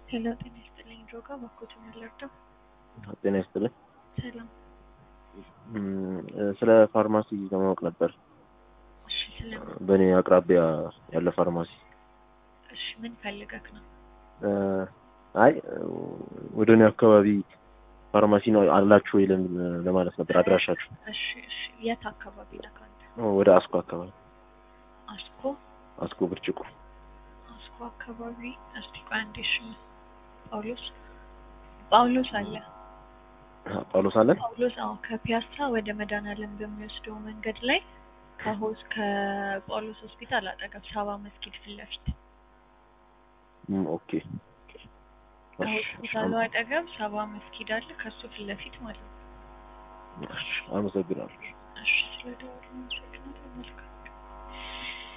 ሄሎ ጤና ይስጥልኝ ድሮጋ ባኮት የምንለርደው ጤና ይስጥልኝ። ሰላም። እም፣ ስለ ፋርማሲ ለማወቅ ነበር። እሺ ስለምን? በእኔ አቅራቢያ ያለ ፋርማሲ። እሺ ምን ፈልገክ ነው? እ፣ አይ ወደ እኔ አካባቢ ፋርማሲ ነው አላችሁ ወይ ለምን ለማለት ነበር አድራሻችሁ። እሺ እሺ የት አካባቢ ነህ አንተ? ወደ አስኮ አካባቢ አስኮ አስኮ ብርጭቆ። አስኮ አካባቢ እስቲ ቆይ አንዴ እሺ ጳውሎስ ጳውሎስ አለ ጳውሎስ አለን። ጳውሎስ አዎ ከፒያሳ ወደ መድኃኔዓለም በሚወስደው መንገድ ላይ ከሆስ ከጳውሎስ ሆስፒታል አጠገብ ሳባ መስጊድ ፊት ለፊት እም፣ ኦኬ ከሆስፒታሉ አጠገብ ሳባ መስጊድ አለ ከሱ ፊት ለፊት ማለት ነው እሺ፣ አመሰግናለሁ። እሺ ስለደወሉ አመሰግናለሁ መልካም